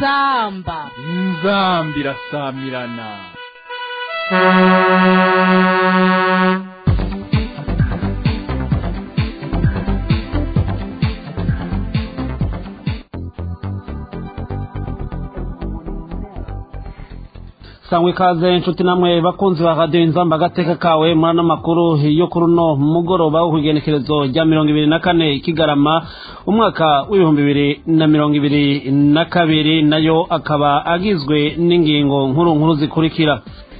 inzamba inzambi irasamirana sangwa ikaze inshuti namwe bakunzi ba radiyo inzamba agateka kawe muri ano makuru yo kuri uno mugoroba wo ku igenekerezo rya mirongo ibiri na kane kigarama umwaka w'ibihumbi bibiri na mirongo ibiri na kabiri nayo akaba agizwe n'ingingo nkuru nkuru zikurikira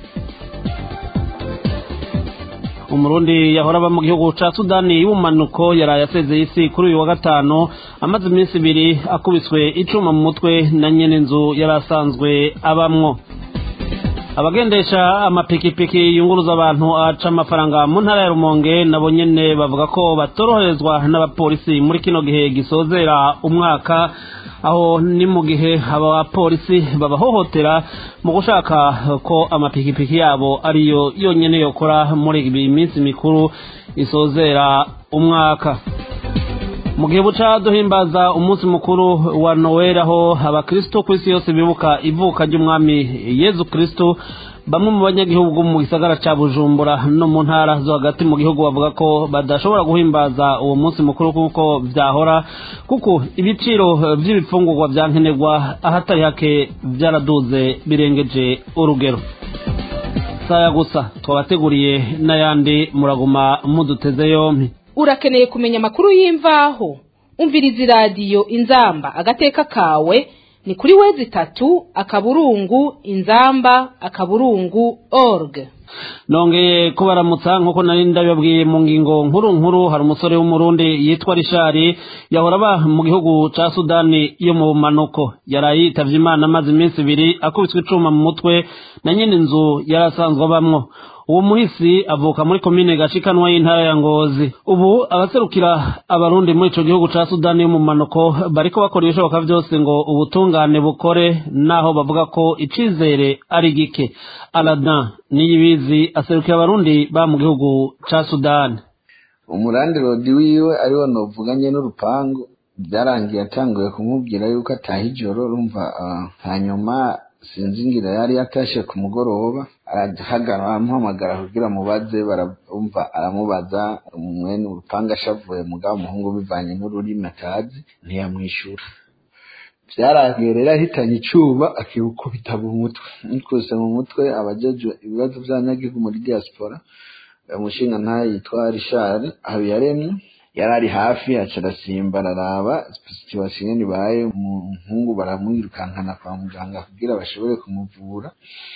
umurundi yahora aba mu gihugu ca sudani y'ubumanuko yaraye asezeye isi kuri uyu wa gatanu amaze iminsi ibiri akubiswe icuma mu mutwe na nyene inzu yari asanzwe abamwo abagendesha amapikipiki yunguruza abantu aca amafaranga mu ntara ya rumonge nabo nyene bavuga ko batoroherezwa n'abapolisi muri kino gihe gisozera umwaka aho ni mu gihe abapolisi babahohotera mu gushaka ko amapikipiki yabo ariyo yonyene yokora muri iyi minsi mikuru isozera umwaka mu gihe buca duhimbaza umunsi mukuru wa noweli aho abakristo ku isi yose bibuka ivuka ry'umwami yezu kristo bamwe mu banyagihugu mu gisagara ca bujumbura no mu ntara zo hagati mu gihugu bavuga ko badashobora guhimbaza uwo munsi mukuru kuko vyahora kuko ibiciro vy'ibifungurwa vya nkenerwa ahatari hake vyaraduze birengeje urugero saya gusa twabateguriye n'ayandi muraguma muduteze yompi urakeneye kumenya amakuru y'imvaho umviriza iradiyo inzamba agateka kawe ni kuri wezi itatu akaburungu inzamba akaburungu org nongeye kubaramutsa nk'uko nari ndabibabwiye mu ngingo nkuru nkuru hari umusore w'umurundi yitwa rishari yahora aba mu gihugu ca sudani yo mu bumanuko yaraye yitavye imana amaze iminsi ibiri akubiswe icuma mu mutwe na nyene inzu yari asanzwe abamwo uwo muhisi avuka muri komine gashikanwa y'intara ya ngozi ubu abaserukira abarundi muri ico gihugu ca sudani y'umumanuko bariko bakora ibishoboka vyose ngo ubutungane bukore naho bavuga ko icizere ari gike aladin niyibizi aserukira abarundi ba mu gihugu ca sudani umurandi rodi wiwe ariwo novuganye n'urupangu byarangiye atanguye kumubwira yuko ataha ijoro rumva hanyuma sinzi ngira yari yatashe ku mugoroba arahagara aramuhamagara kugira amubaze barumva aramubaza mwene urupanga ashavuye mugabo umuhungu bivanye n'ururimi atazi ntiyamwishyura byarangiye rero ahitanye icuba akikubita mu mutwe nikuse mu mutwe abajejwe ibibazo by'abanyagihugu muri diaspora umushinga ntayo yitwa rishari habiyaremye yari ari hafi aca arasimba araraba situwasiyo nyene ibaye umuhungu baramwirukankana kwa muganga kugira bashobore kumuvura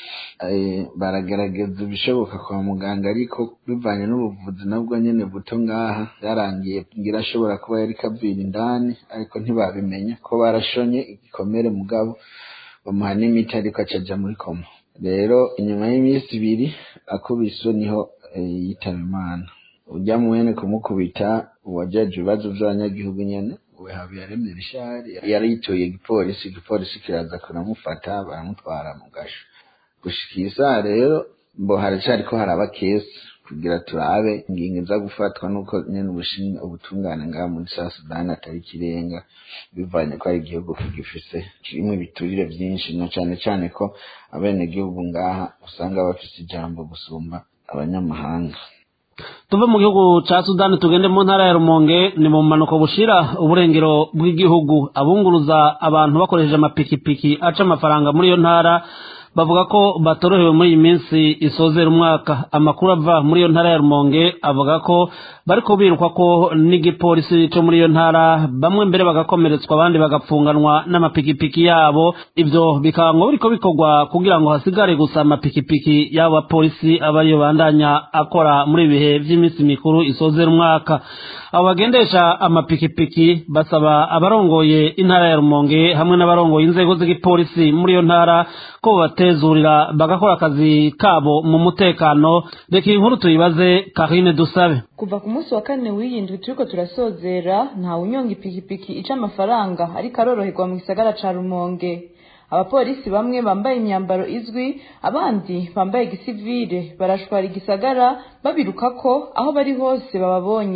baragerageza ibishoboka kwa muganga ariko bivanye n'ubuvuzi nabwo nyene buto ngaha byarangiye ngira ashobora kuba yari kavira indani ariko ntibabimenya ko barashonye igikomere mugabo bamuha n'imiti ariko acaja muri koma rero inyuma y'iminsi ibiri akubiswe niho yitaba imana ujya mwene kumukubita uwajaje ibibazo vy'abanyagihugu nyene we habiyaremye rishari yari yitoye igipolisi igipolisi kiraza kuramufata baramutwara mu gasho gushika iyi saha rero mbo haracariko haraba kesi kugira turabe ingingo iza gufatwa nuko nyene ubushinga ubutungane ngaha muri sa sudani atari ikirenga bivanye ko ari igihugu kigifise kirimwo ibiturire vyinshi na cane cane ko abenegihugu ngaha usanga bafise ijambo gusumba abanyamahanga tuve mu gihugu ca sudani tugende mu ntara ya rumonge ni mu mpanuka bushira uburengero bw'igihugu abunguruza abantu bakoresheje amapikipiki aca amafaranga muri iyo ntara bavuga ko batorohewe muri iyi minsi isozera umwaka amakuru ava muri iyo ntara ya rumonge avuga ko bariko birukwa ko n'igipolisi co muri iyo ntara bamwe mbere bagakomeretswa abandi bagapfunganwa n'amapikipiki yabo ivyo bikaba ngo biriko bikorwa kugira ngo hasigare gusa amapikipiki y'abo bapolisi aba ariyo bandanya akora muri ibihe vy'iminsi mikuru isozera umwaka abo bagendesha amapikipiki basaba abarongoye intara ya rumonge hamwe n'abarongoye inzego z'igipolisi muri iyo ntara ko batezurira bagakora akazi kabo mu mutekano reka iyi nkuru tuyibaze karine dusabe kuva ku munsi wa kane w'iyindwi turiko turasozera nta unyonga ipikipiki ica amafaranga ariko aroroherwa mu gisagara ca rumonge abapolisi bamwe bambaye imyambaro izwi abandi bambaye gisivile barashwara igisagara babirukako aho bari hose bababonye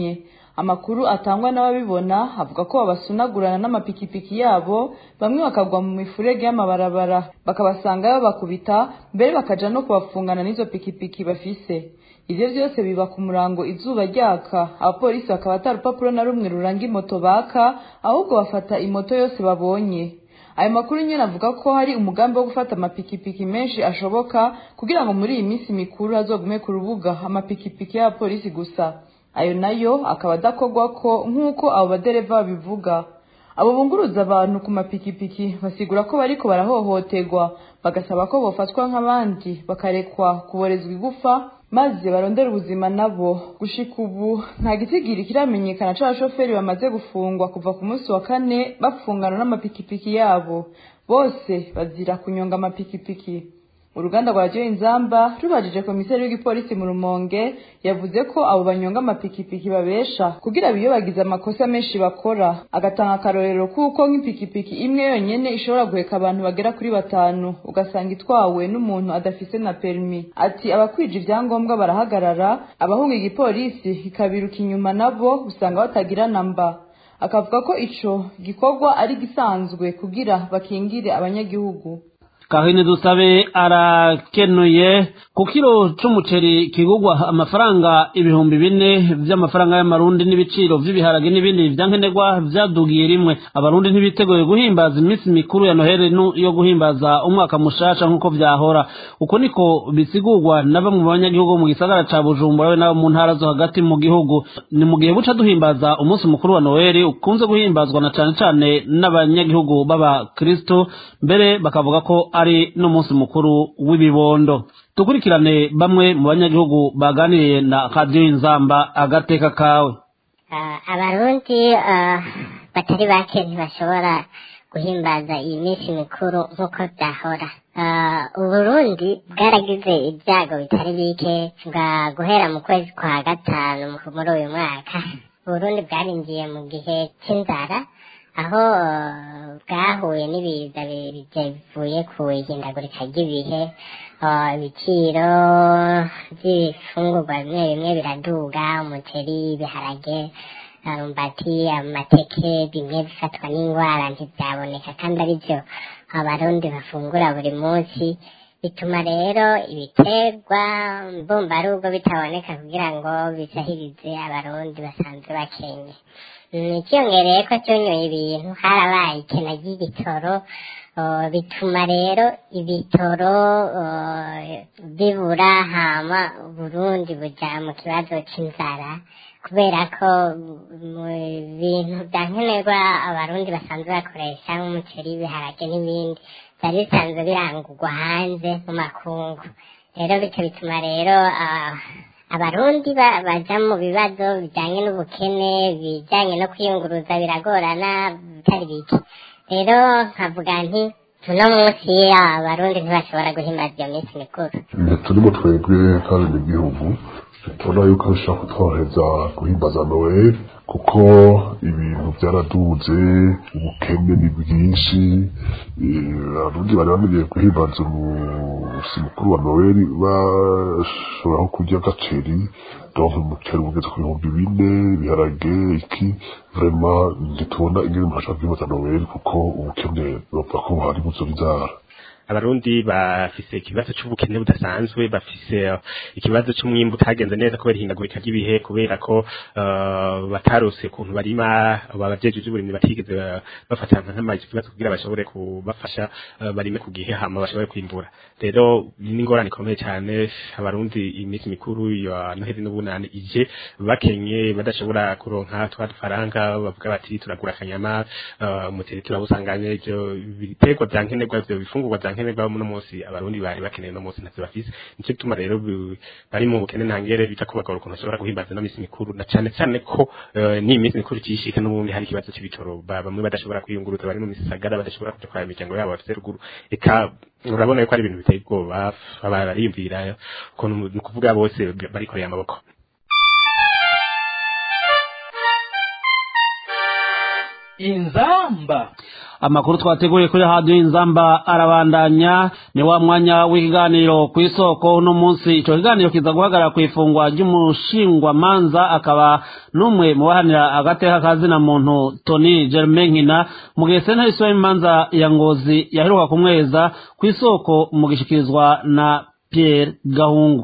amakuru atangwa n'ababibona avuga ko babasunagurana n'amapikipiki yabo bamwe bakagwa mu mifurege y'amabarabara bakabasangayo bakubita mbere bakaja no kubafungana n'izo pikipiki bafise ivyo vyose biba ku murango izuba ryaka abapolisi bakaba ata rupapuro na rumwe ruranga imoto baka ahubwo bafata imoto yose babonye ayo makuru nyene avuga ko hari umugambi wo gufata amapikipiki menshi ashoboka kugira ngo muri iyi minsi mikuru hazogume ku rubuga amapikipiki y'abapolisi gusa ayo nayo akaba adakorwako nk'uko abo badereva babivuga abo bunguruza abantu ku mapikipiki basigura ko bariko barahohoterwa bagasaba ko bofatwa nk'abandi bakarekwa kuborezwa igufa maze barondera ubuzima nabo gushika ubu nta gitigiri kiramenyekana c'abashoferi bamaze gufungwa kuva ku munsi wa kane bafungana n'amapikipiki yabo bose bazira kunyonga amapikipiki uruganda rwa radiyo inzamba rubajije komiseri w'igipolisi mu rumonge yavuze ko abo banyonga amapikipiki babesha kugira biyobagize amakosa menshi bakora agatanga akarorero kuko nk'ipikipiki imwe yonyene ishobora guheka abantu bagera kuri batanu ugasanga itwawe n'umuntu adafise na perimi ati abakwije ivyangombwa barahagarara abahunga igipolisi kikabiruka inyuma nabo usanga batagira namba akavuga ko ico gikorwa ari gisanzwe kugira bakingire abanyagihugu kahini dusabe arakenuye ku kiro c'umuceri kigurwa amafaranga ibihumbi bine vy'amafaranga y'amarundi n'ibiciro vy'ibiharage n'ibindi vyankenerwa vyadugiye rimwe abarundi ntibiteguye guhimbaza iminsi mikuru ya noheli yo guhimbaza umwaka mushasha nk'uko vyahora uko niko bisigurwa na bamwe mu banyagihugu mu gisagara ca bujumbura we nabo mu ntara zo hagati mu gihugu ni mu gihe buca duhimbaza umunsi mukuru wa noheli ukunze guhimbazwa na cane cane n'abanyagihugu b'abakristo mbere bakavuga ko ari n'umunsi mukuru w'ibibondo dukurikirane bamwe mu banyagihugu baganiriye na radiyo inzamba agateka kawe abarundi batari bake ntibashobora guhimbaza iyi minsi mikuru nk'uko byahora uburundi bwaragize ibyago bitari bike bwa guhera mu kwezi kwa gatanu muri uyu mwaka uburundi bwarinjiye mu gihe cy'inzara aho bwahuye n'ibiza bivuye ku ihindagurika ry'ibihe ibiciro by'ibifungurwa bimwe bimwe biraduga umuceri ibiharage arumbati amateke bimwe bifatwa n'indwara ntibyaboneka kandi ari byo abarundi bafungura buri munsi bituma rero ibiterwa mbumbarugo bitaboneka kugira ngo bisahirize abarundi basanzwe bakenye ikiyongereye ko cyonyoye ibintu harabaye ikena ry'igitoro bituma rero ibitoro bibura hama burundi buja mu kibazo c'inzara kubera ko mu bintu bya nkenerwa abarundi basanzwe bakoresha nk'umuceri ibiharage n'ibindi byari bisanzwe birangurwa hanze mu makungu rero bityo bituma rero abarundi baja mu bibazo bijanye n'ubukene bijanye no kwiyunguruza biragorana bitari bike rero nkavuga nti uno munsi abarundi ntibashobora guhimbaza iyo minsi mikuru turimo twebwe kandi igihugu tubona yuko bishobora kutworohereza guhimbaza noel kuko ibintu byaraduze ubukene ni bwinshi abarundi bari bamenyeye guhimbaza umunsi mukuru wa noel bashobora kurya agaceri donc umuceri ugeze ku bihumbi bine ibiharage iki vrema ntitubona ingene umuntu ashobora guhimbaza noel kuko ubukene bavuga ko buhari buzura inzara abarundi bafise ikibazo c'ubukene budasanzwe bafise ikibazo c'umwimbu utagenze neza kubera ihindagurika ry'ibihe kubera ko uh, batarose ukuntu barima abavyeje by'uburimyi batigeze bafatana nk'amazi ikibazo kugira bashobore kubafasha uh, barime ku gihe hama bashobore kwimbura rero ni ingorane ikomeye cyane abarundi iminsi mikuru ya noheli n'ubunani ije bakenye badashobora kuronka twa dufaranga bavuga bati turagura akanyama umuceri uh, turabusanganye ivyo biterwa vya nkenerwa ivyo bifungurwa vya nkenerwa muno munsi abarundi bari bakeneye no munsi ntavyo bafise nico gituma rero bari mu bukene ntangere bita kubagora ukuntu bashobora guhimbaza no misi mikuru na cane cane ko ni imisi mikuru cishika n'ubundi hari ikibazo c'ibitoro bamwe badashobora kwiyunguruza bari mu misagara badashobora kuja kwa imiryango yabo bafise ruguru eka urabona yuko ari ibintu biteye ubwoba bariyumvira ukuntu ni ukuvuga bose barikoreye amaboko inzamba amakuru twateguye kuri radiyo inzamba arabandanya ni wa mwanya w'ikiganiro ku isoko uno munsi icyo kiganiro kiza guhagarara ku ifungwa ry'umushingwamanza akaba n'umwe mu bahanira agateka kazina muntu toni germain nkina mu gihe sentare isibo imanza ya ngozi yaheruka kumweza ku isoko mu gishikirizwa na pierre gahungu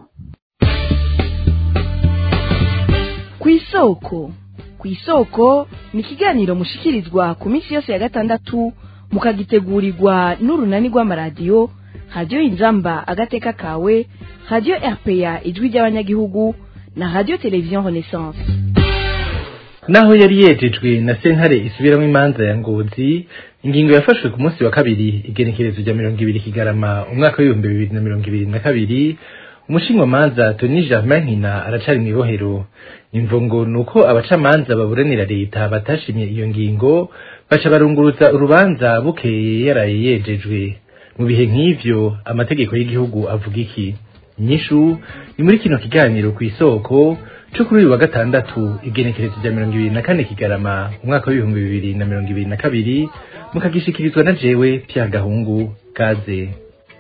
ku isoko ku isoko ni ikiganiro mushikirizwa ku minsi yose ya gatandatu mukagitegurirwa n'urunani rw'amaradiyo radiyo inzamba agateka kawe radiyo rpa ijwi ry'abanyagihugu na radiyo televiziyo renaissance naho yari yejejwe na sentare isubiramo imanza ya ngozi ingingo yafashwe ku munsi wa kabiri igenekerezo rya mirongo ibiri kigarama umwaka w'ibihumbi bibiri na mirongo ibiri na kabiri umushinwamanza toni germain nkina aracari mu ibohero imvo ngo ni uko abacamanza baburanira leta batashimye iyo ngingo baca barunguruza urubanza bukeye yaraye yejejwe mu bihe nk'ivyo amategeko y'igihugu avuga iki inyishu ni muri kino kiganiro ku isoko co kuri uyu wa gatandatu igenekerezo rya mirongo ibiri na kane kigarama umwaka w'ibihumbi bibiri na mirongo ibiri na kabiri mukagishikirizwa na jewe pya gahungu gaze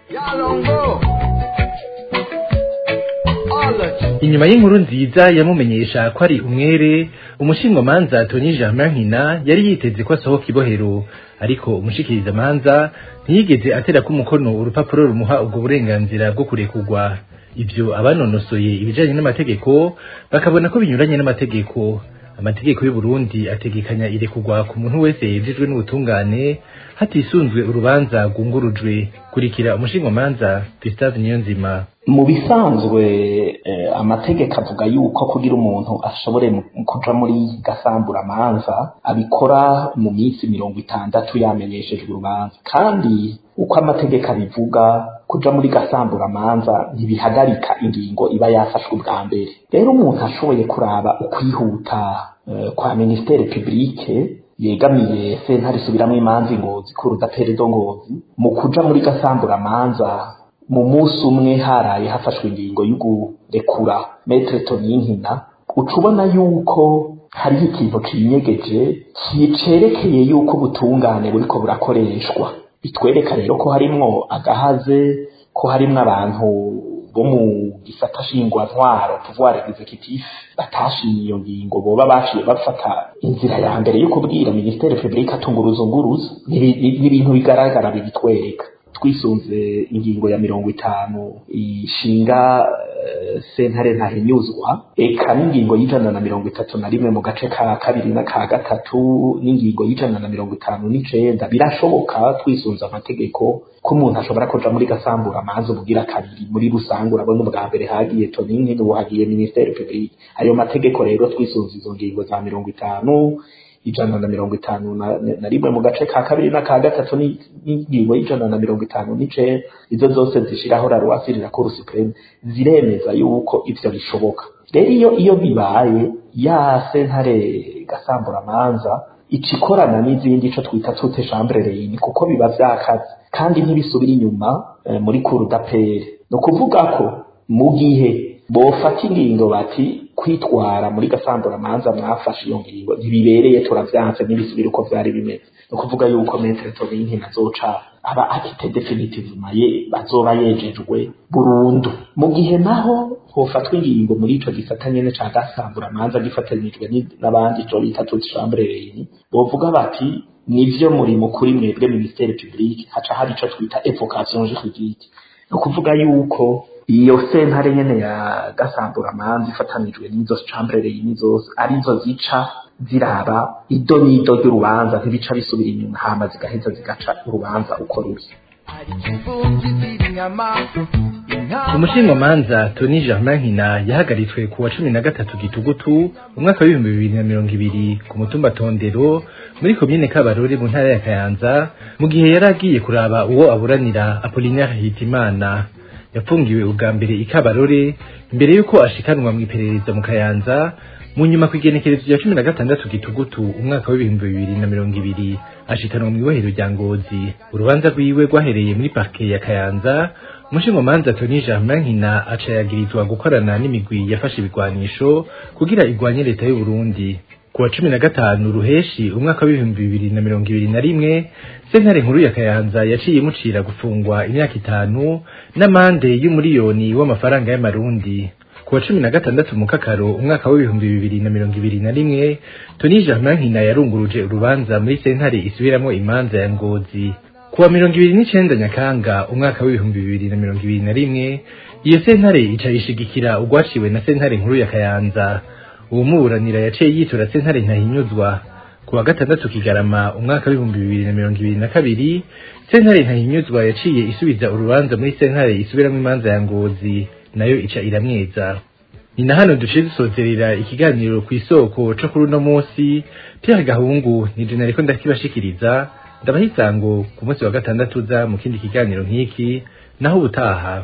inyuma y'inkuru nziza yamumenyesha ko ari umwere umushingamanza toni germain nkina yari yiteze ko asohoka ibohero ariko umushikirizamanza ntiyigeze atera ko umukono urupapuro rumuha ubwo burenganzira bwo kurekurwa ibyo abanonosoye ibijanye n'amategeko bakabona ko binyuranye n'amategeko amategeko y'u Burundi ategekanya irekurwa ku muntu wese yejejwe n'ubutungane hatisunzwe urubanza rwungurujwe kurikira umushingamanza Gustave Niyonzima mu bisanzwe amategeko avuga yuko kugira umuntu ashobore kuja muri gasamburamanza abikora mu minsi mirongo itandatu yamenyeshejwe urubanza kandi uko amategeko abivuga kuja muri gasamburamanza ntibihagarika ingingo iba yafashwe ubwa mbere rero umuntu ashoboye kuraba ukwihuta kwa ministere publique yegamiye sentare isubiramwo imanza ingozi kurudaperezo ngozi mu kuja muri gasamburamanza mu munsi umwe haraye hafashwe ingingo y'ugurekura metre toninkina uca ubona yuko hariho ikintu cinyegeje kicerekeye yuko ubutungane buriko burakoreshwa bitwereka rero ko harimwo agahaze ko harimwo abantu bo mu gisata shingwantwaro pouvoir executif batashimye iyo ngingo boba baciye bafata inzira ya mbere yo kubwira ministere publique atunguruza nguruza ni ibintu bigaragara bibitwereka twisunze ingingo ya mirongo itanu ishinga uh, sentare ntahinyuzwa eka n'ingingo y'ijana na mirongo itatu na rimwe mu gace ka kabiri na ka gatatu n'ingingo y'ijana na mirongo itanu n'icenda birashoboka twisunze amategeko ko umuntu ashobora kuja muri gasambura amazi ubwira kabiri muri rusange urabona ubwa mbere hagiye tonini n'ubu hagiye ministere publique ayo mategeko rero twisunze izo ngingo za mirongo itanu ijana na mirongo itanu na rimwe mu gace ka kabiri na ka gatatu n'ingingo y'ijana na mirongo itanu n'ice izo zose zishiraho la loi sur la cour supreme ziremeza yuko ivyo bishoboka rero iyo iyo bibaye ya sentare gasamburamanza ica ikorana n'izindi ico twita tute chambre reine kuko biba vyakaze kandi ntibisubira inyuma eh, muri cour d'appel ni ukuvuga ko mu gihe bofata ingingo bati kwitwara muri gasamburamanza mwafashe iyo ngingo ntibibereye turavyanse n'ibisubira uko vyari bimeze ni ukuvuga yuko metre toninki nazoca aba akite definitivement ye bazoba yejejwe burundu mu gihe naho hofatwa ingingo muri ico gisata nyene ca gasamburamanza gifatanijwe n'abandi ico bita toute chambre reine bovuga bati nivyo muri mukuri mwebwe ministere publique haca hari ico twita evocation juridique ni ukuvuga yuko iyo sentare nyene ya gasamburamanza ifatanijwe n'izo chambre reine zose arizo zica ziraba ido n'ido ry'urubanza ntibica bisubira inyuma hama zigaheza zigaca urubanza uko ruri umushingamanza toni germain nkina yahagaritswe ku wa cumi na gatatu gitugutu umwaka w'ibihumbi bibiri na mirongo ibiri ku mutumba tondero muri komine kabarore mu ntara ya kayanza mu gihe yari agiye kuraba uwo aburanira apolinaire hitimana yafungiwe ubwa mbere i kabarore imbere y'uko ashikanwa mu iperereza mu kayanza mu nyuma ku igenekerezo rya cumi na gatandatu gitugutu umwaka w'ibihumbi bibiri na mirongo ibiri ashikanwa mu ibohero rya ngozi urubanza rwiwe rwahereye muri parke ya kayanza umushingamanza toni germain nkina aca yagirizwa gukorana n'imigwi yafashe ibigwanisho kugira igwanye leta y'u Burundi ku wa cumi na gatanu ruheshi umwaka w'ibihumbi bibiri na mirongo ibiri na rimwe sentare nkuru ya kayanza yaciye imucira gufungwa imyaka itanu n'amande y'umuriyoni w'amafaranga y'amarundi ku wa cumi na gatandatu mu kakaro umwaka w'ibihumbi bibiri na mirongo ibiri na rimwe toni germain nkina yarunguruje urubanza muri sentare isubiramwo imanza ya ngozi ku wa mirongo ibiri n'icenda nyakanga umwaka w'ibihumbi bibiri na mirongo ibiri na rimwe iyo sentare ica ishigikira urwaciwe na sentare nkuru ya kayanza uwumuburanira yaciye yitura sentare ntahinyuzwa ku wa gatandatu kigarama umwaka w'ibihumbi bibiri na mirongo ibiri na kabiri sentare ntahinyuzwa yaciye isubiza urubanza muri sentare isubiramwo imanza ya ngozi nayo ica iramweza ni na hano duciye dusozerera ikiganiro ku isoko co kuri uno munsi Pierre Gahungu ni je nariko ndakibashikiriza ndabaha isango ku munsi wa gatandatu uza mu kindi kiganiro nk'iki naho ubutaha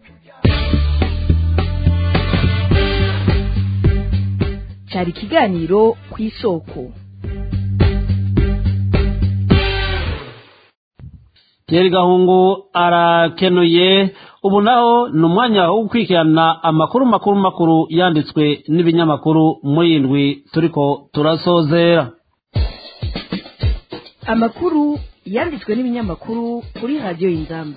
cyari ikiganiro ku isoko Pierre Gahungu arakenuye ubu naho ni umwanya wo gukurikirana amakuru makuru makuru yanditswe n'ibinyamakuru muri indwi turiko turasozera amakuru yanditswe n'ibinyamakuru kuri radiyo y'inzamba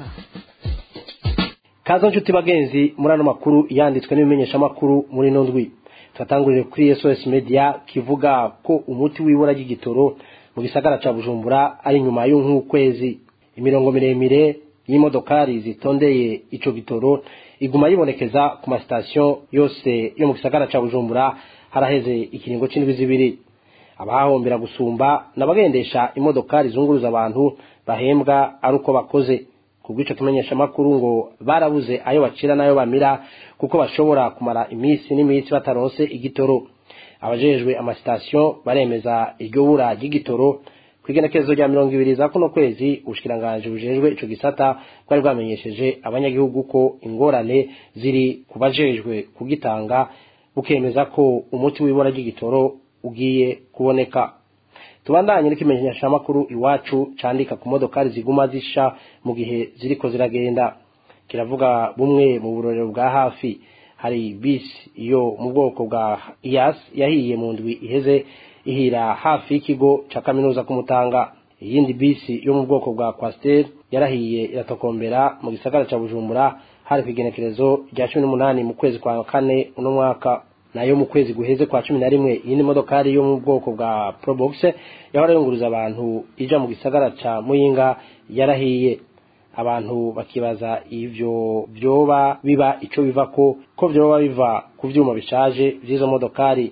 kazo nshuti bagenzi muri ano makuru yanditswe n'ibimenyeshamakuru muri ino ndwi turatangurire kuri sos media kivuga ko umuti w'ibura ry'igitoro mu gisagara ca bujumbura ari nyuma y'ukwezi imirongo miremire y'imodokari zitondeye ico gitoro iguma yibonekeza ku masitasiyo yose yo mu gisagara ca bujumbura haraheze ikiringo c'indwi zibiri abahombera gusumba n'abagendesha imodokari zunguruza abantu bahembwa ari uko bakoze kubw'ico tumenyesha makuru ngo barabuze ayo bacira n'ayo bamira kuko bashobora kumara iminsi n'iminsi bataronse igitoro abajejwe amasitasiyo baremeza iryo bura ry'igitoro kwigenekerezo rya mirongo ibiri za kuno kwezi ubushikiranganje bujejwe ico gisata bwari bwamenyesheje abanyagihugu ko ingorane ziri ku bajejwe kugitanga bukemeza ko umuti w'ibura ry'igitoro ugiye kuboneka tubandanye n'ikimenyeshamakuru iwacu candika ku modokari ziguma zisha mu gihe ziriko ziragenda kiravuga bumwe mu burorero bwa hafi hari bisi iyo mu bwoko bwa iyas yahiye mu ndwi iheze ihira hafi y'ikigo ca kaminuza kumutanga iyindi bisi yo mu bwoko bwa Quaster yarahiye iratokombera mu gisagara ca Bujumbura hari kwigenekerezo rya 18 mu kwezi kwa kane uno mwaka nayo mu kwezi guheze kwa cumi na rimwe iyindi modokari yo mu bwoko bwa Probox yahora yunguruza abantu ija mu gisagara ca Muyinga yarahiye abantu bakibaza ivyo vyoba biba ico biva ko ko vyoba biva ku vyuma bishaje vy'izo modokari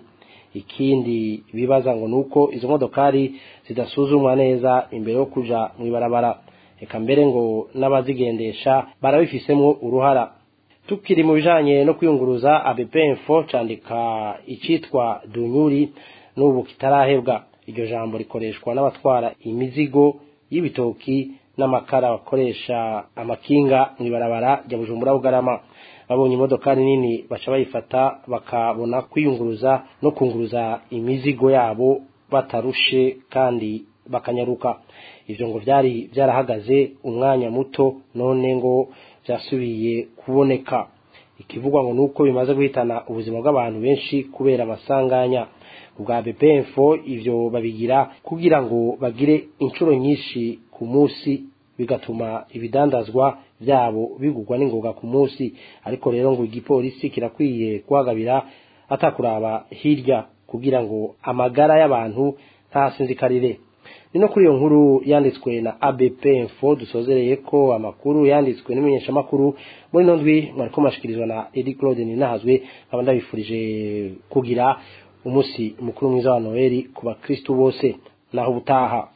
ikindi bibaza ngo nuko izo modokari zidasuzumwa neza imbere yo kuja mwibarabara eka mbere ngo n'abazigendesha barabifisemwo uruhara tukiri mu bijanye no kwiyunguruza ABP Info candika icitwa dunyuri n'ubu kitarahebwa iryo jambo rikoreshwa n'abatwara imizigo y'ibitoki n'amakara bakoresha amakinga mwibarabara rya Bujumbura Bugarama babonye imodokari nini baca bayifata bakabona kwiyunguruza no kunguruza imizigo yabo batarushe kandi bakanyaruka ivyo ngo vyari vyarahagaze umwanya muto none ngo vyasubiye kuboneka ikivugwa ngo nuko bimaze guhitana ubuzima bw'abantu benshi kubera amasanganya ubwa BPFO ivyo babigira kugira ngo bagire inshuro nyinshi ku munsi bigatuma ibidandazwa byabo bigurwa n'ingoga ku munsi ariko rero ngo igipolisi kirakwiye kuhagabira atakuraba hirya kugira ngo amagara y'abantu ntasinzikarire ni no kuri iyo nkuru yanditswe na ABP Info dusozereye ko amakuru yanditswe n'imenyeshamakuru muri ino ndwi mwariko mashikirizwa na Edi Claude Ninahazwe nkaba ndabifurije kugira umunsi mukuru mwiza wa Noeli ku bakristu bose naho ubutaha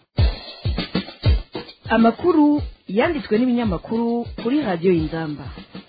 amakuru yanditswe n'ibinyamakuru kuri radiyo y'inzamba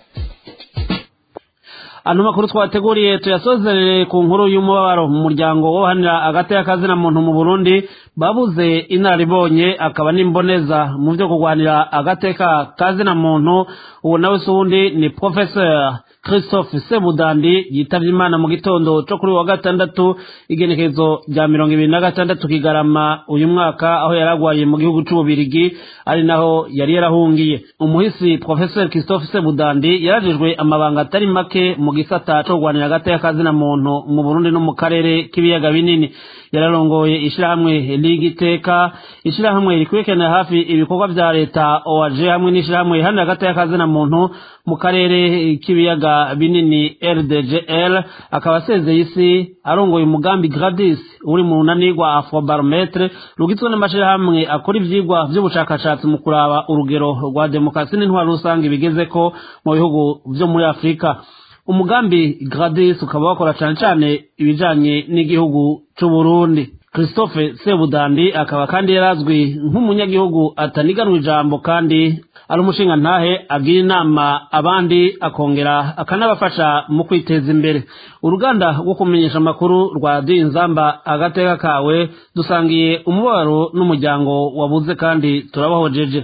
ano makuru twateguriye tuyasozerere ku nkuru y'umubabaro mu muryango wohanira agati y'akazina muntu mu burundi babuze inararibonye akaba n'imboneza mu byo kurwanira agateka kazina muntu ubu nawe si uwundi ni professeur christophe sebudandi yitavye imana mu gitondo co kuri wa gatandatu igenekerezo rya mirongo ibiri na gatandatu kigarama uyu mwaka aho yaragwaye mu gihugu c'ububirigi ari naho yari yarahungiye umuhisi professeur christophe sebudandi yarajejwe amabanga atari make mu gisata co kurwanira agateka kazina muntu mu burundi no mu karere k'ibiyaga binini yararongoye ishirahamwe ligiteka ishirahamwe rikurikiranira hafi ibikorwa vya leta OAG hamwe n'ishirahamwe riharanira agateka kazina muntu mu karere k'ibiyaga binini RDGL akaba asezeye isi arongoye umugambi Gradis uri mu runani rwa Afrobarometre rugizwe n'amashirahamwe akora ivyigwa vy'ubushakashatsi mu kuraba urugero rwa demokarasi n'intwaro rusange bigezeko mu bihugu vyo muri Afurika umugambi Gradis ukaba wakora cane cane ibijanye n'igihugu c'u Burundi Christophe Sebudandi akaba kandi yarazwi nk'umunyagihugu ataniganwa ijambo kandi ari umushinga ntahe agira inama abandi akongera akanabafasha mu kwiteza imbere uruganda rwo kumenyesha amakuru rwa Dinzamba agateka kawe dusangiye umubabaro n'umuryango wabuze kandi turabahojeje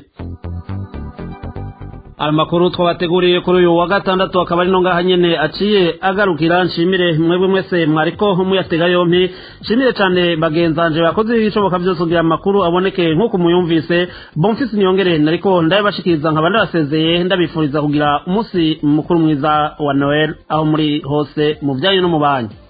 amakuru twabateguriye kuri uyu wa gatandatu akaba ari no ngaha nyene aciye agarukira nshimire mwebwe mwese mwariko muyatega yompi nshimire cane bagenzanje bakoze ibishoboka byose kugira amakuru aboneke nk'uko muyumvise bonfisi niyongere nariko ndabashikiriza nkaba ndabasezeye ndabifuriza kugira umunsi mukuru mwiza wa noel aho muri hose mu byanyu no mu banyu